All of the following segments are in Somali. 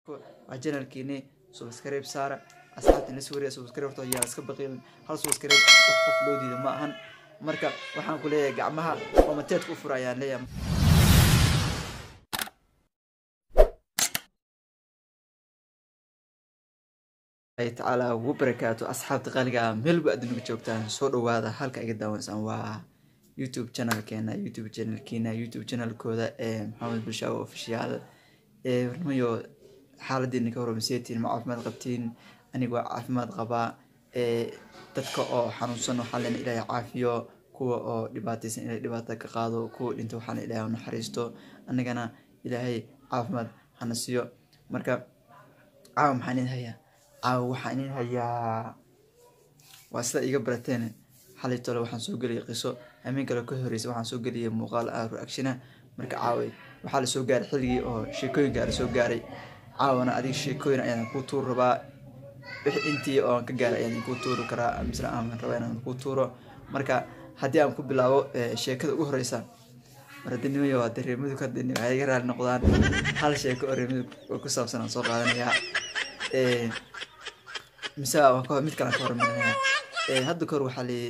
waa janalkiini subscribe saara asxaabta la suuriya subscribe horta yaa iska baqiilin hal subscribe wax qof loo diido ma ahan marka waxaan ku leeyahay gacmaha komateedka u fura ayaan leeyahay tacaala ugu barakaatu asxaabta qaaliga ah meelba adduunka joogtaan soo dhawaada halka iga daawansaan waa youtube channelkeena youtube channelkiina youtube channelkooda ee maxamed bulshaawo official ee warmayo xaaladiina ka hormaseetiin ma caafimaad qabtiin aniga waa caafimaad qabaa ee dadka oo xanuunsan waxaa leena ilaahay caafiyo kuwa oo dhibaataysan ilaahay dhibaato ka qaado kuwa dhinta waxaa leena ilaahay naxariisto anigana ilaahay caafimaad hana siiyo marka caawa maxaan idin hayaa caawa waxaan idin hayaa waa sida iga barateen xalay tole waxaan soo geliyay qiso hameen kale ka horeysa waxaan soo geliyay muuqaal ah reactiona marka caaway waxaa lasoo gaaray xilligii oo sheekooyinka la soo gaaray caawana adiga sheekooyin ayaan kuu tuuri rabaa wixii intii oon ka gaaray ayaan kuu tuuri karaa misle aan rabaa inaan kuu tuuro marka haddii aan ku bilaabo sheekada ugu horeysa maradinimayo waa dareemadu ka dini waxay iga raali noqdaan hal sheeko oo reemadu oo ku saabsan aan soo qaadanayaa mise waan ka mid kale aan ka hormarinaya hadda kahor waxaa li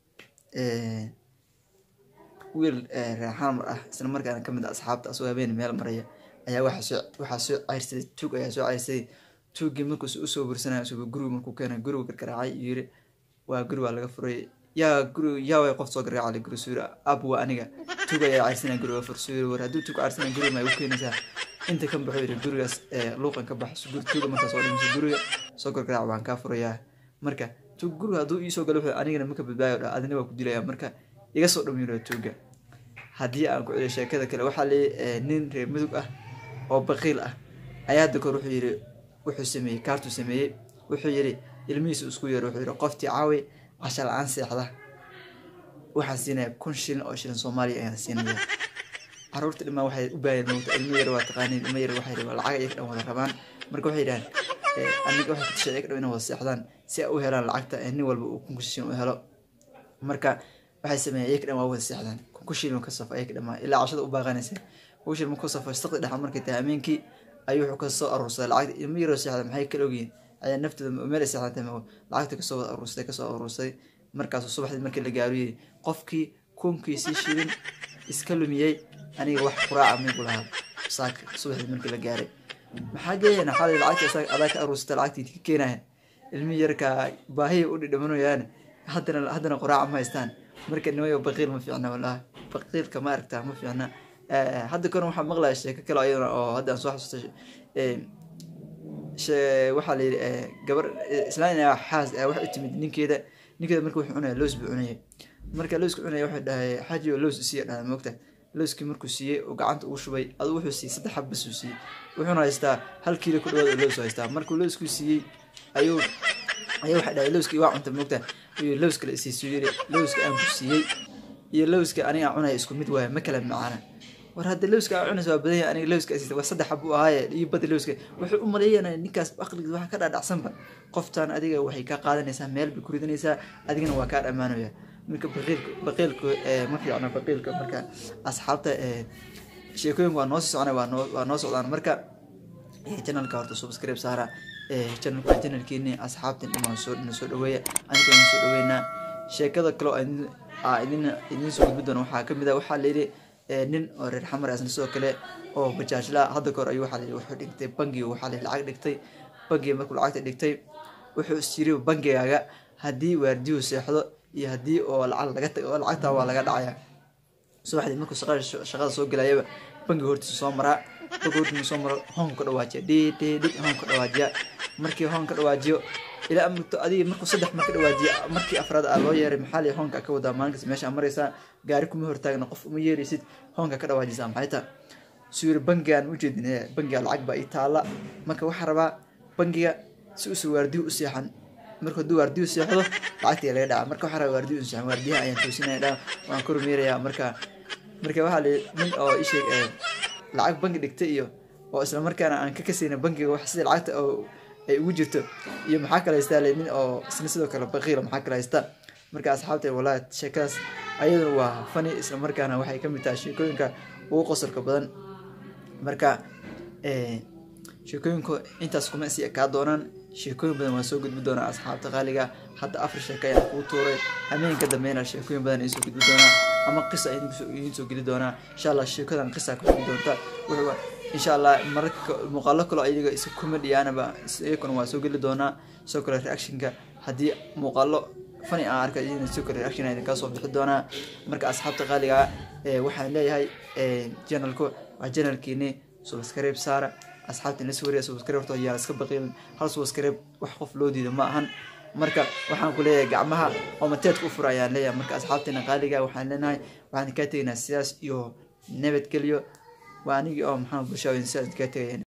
wiil reexaan mar ah isla markaana kamid ah asxaabta asoo habeen meel maraya ayaa waxaa soo ceyrsaday tuug ayaa soo ceyrsaday tuuggii markuus usoo bursanaya suba guriga markuu keenay gurigu gargaraacay yiri waa guri waa laga furay yaa guri yaa way qof soo gargaacay guri suuri ab waa aniga tuug ayaa ceyrsanaya guriga fur suuri war hadduu tuug ceyrsanaya guriga ma igu keenaysaa inta kan baxo yiri gurigaas luuqan ka bax guri tuuga markaa soo dhimayso guriga soo gargaraac waan kaa furayaa marka tuug guriga hadduu iisoo galo wuxuu anigana maka badbaayo dha adina waa ku dilaya marka iga soo dhamiiro tuuga haddii aan ku celiyo sheekada kale waxaa leeyay nin reer mudug ah oo baqiil ah ayaa hadda kahor wuxuu yiri wuxuu sameeyey kaartuu sameeyey wuxuu yiri ilmihiisa isku yeero wuxuu yiri qoftii caawi casha la-aan seexda waxaan siinaya kun shilin oo shilin soomaaliya ayaan siinaya caruurta dhimaa waxay u baaheen mowta ilmo yar waa taqaaniin ilmo yar waxay rabaan lacag iyaga dhan wada rabaan marka waxay yidhahaan aniga waxay ku tashay iyaga dhan inay wada seexdaan si ay u helaan lacagta nin walba uu kun shilin u helo marka waxay sameeyeen iyaga dhan waa wada seexdaan kun shilin ka safo iyaga dhamaa ilaa cashada u baaqanaysa kun shilin markuu safo saqdi dhexa markay tahay ameenkii ayuu wuxuu kasoo aruursaday lacagta ilmo yaroo seexda maxay kala ogyihiin ayaa naftooda meel ay seexdan tahay lacagta kasoo wada aruursaday kasoo aruursaday markaasuu subaxdii markii la gaaro yiri qofkii kunkiisii shilin iska lumiyey aniga wax quraaca migu lahaa saaka subaxdii markii la gaaray maxaa geeyana xalay lacagta adaa ka aruursata lacagtii ka keenaya ilmi yarka baahiya u dhidhimanayaan haddana haddana quraaca ma haystaan marka nimayo baqiil ma fiicna walahi baqiilka ma aragtaa ma fiicna hadda koran waxaa maqlaya sheeko kale ayadana oo hadda aan soo xasuustay waxaa la yidhi gabar islaan xaas wax u timid ninkeeda ninkeeda marka wuxuu cunaya loos buu cunayay marka looska cunaya wuxuu dhahay xaajiyo loos isiiya dhahay moogta looskii markuu siiyey oo gacanta ugu shubay aduu wuxuu siiyey saddex xab basuu siiyey wuxuuna haystaa hal kiilo ku dhawaad oo loos haystaa markuu looskuu siiyey ayuu ayaa waxay dhahay looskii waa cunta moogta ayuu loos kale isiisuu yiri looska aan ku siiyey iyo looska aniga aan cunaya isku mid waaya ma kala macaana war hadda looska aan cunaysa waa badan yahay aniga looska asiisa waa saddex xab u ahaaye iyo bada looska wuxuu u maleeyanaya ninkaas aqligiisa waxaa ka dhaadhacsanba qoftan adiga waxay kaa qaadanaysaa meel bay ku ridanaysaa adigana waa kaa dhammaanaya marka baqiilka baqiilka ma fiicna baqiilka marka asxaabta sheekooyinka waa noo sii soconay waa noo waa noo socdaan marka channelka horta subscribe saara channelka waa channelkiini asxaabtan dhimaan soo dhina soo dhaweeya aniga waan soo dhaweynaa sheekada kale oo idin idin soo gudbi doona waxaa kamid ah waxaa layidhi nin oo reer xamar asna sidoo kale oo bajaajla hadda kahor ayuu waxaa layidhi wuxuu dhigtay bangiga waxaa layidhi lacag dhigtay bangiga markuu lacagta dhigtay wuxuu isyiri bangigaaga haddii waardiyu seexdo iyo haddii oo lacag laga tago oo lacagtaa waa laga dhacaya subaxdii markuu shaqada soo gelayaba bangiga hortiisa soo maraa bangiga hortiisa soo maro hoonka ka dhawaajiya dhidhidhig hoon ka dhawaajiya markii hoon ka dhawaajiyo ilaa amrto adiga markuu saddex mar ka dhawaajiya markii afraad aa loo yeeray maxaa lii hoonka ka wadaa maalinkas meesha maraysaa gaari kuma hortaagna qof uma yeeraysid hoonka ka dhawaajisaa maxay taa suu yiri bangigaan ujeedin bangiga lacag baa ii taala marka waxaa rabaa bangiga si uusa waardiyo u seexan marka hadduu waardiyu seexdo lacagtii laga dhaca marka waxaa rabaa waardiyu seexan waardiyaha ayaan toosinaya dhaa waan ku rumeerayaa marka marka waxaa la nin oo isheeg lacag bangi dhigtay iyo oo isla markaana aan ka kasayna bangiga wax sida lacagta oo ay ugu jirto iyo maxaa kale haystaa le nin oo isna sidoo kale baqiila maxaa kale haysta marka asxaabta wallahi sheekadaas ayaduna waa fani isla markaana waxay kamid tahay sheekooyinka ugu qosolka badan marka sheekooyinku intaas kuma sii ekaa doonaan sheekooyin badan waan soo gudbi doonaa asxaabta qaaliga hadda afar sheeko ayaan kuu tuuray hameenka dambeyna sheekooyin badan idiin soo gudbi doonaa ama qisa idiin soo geli doonaa insha allah sheekadan qisa ku xigi doonta wuxuu insha allah mararka muuqaalo kaloo iyaga isa comedyaanaba iyakuna waan soo geli doonaa soo kale reactionka haddii muuqaalo fani aan arkay idin soo kale reaction idin ka soo bixi doonaa marka asxaabta qaaliga waxaan leeyahay channelku waa channelkiini subscribe saara asxaabta ina sawiraya subscribe horta yaa iska baqiilin hal subscribe wax qof loo diida ma ahan marka waxaan ku leeyahay gacmaha oo mateedka u fura ayaan leeyahay marka asxaabteena qaaliga waxaan leenahay waxaan kaa tegaynaa sidaas iyo nabadgelyo waa anigii oo maxaa bulshada sidaas kaa tegaya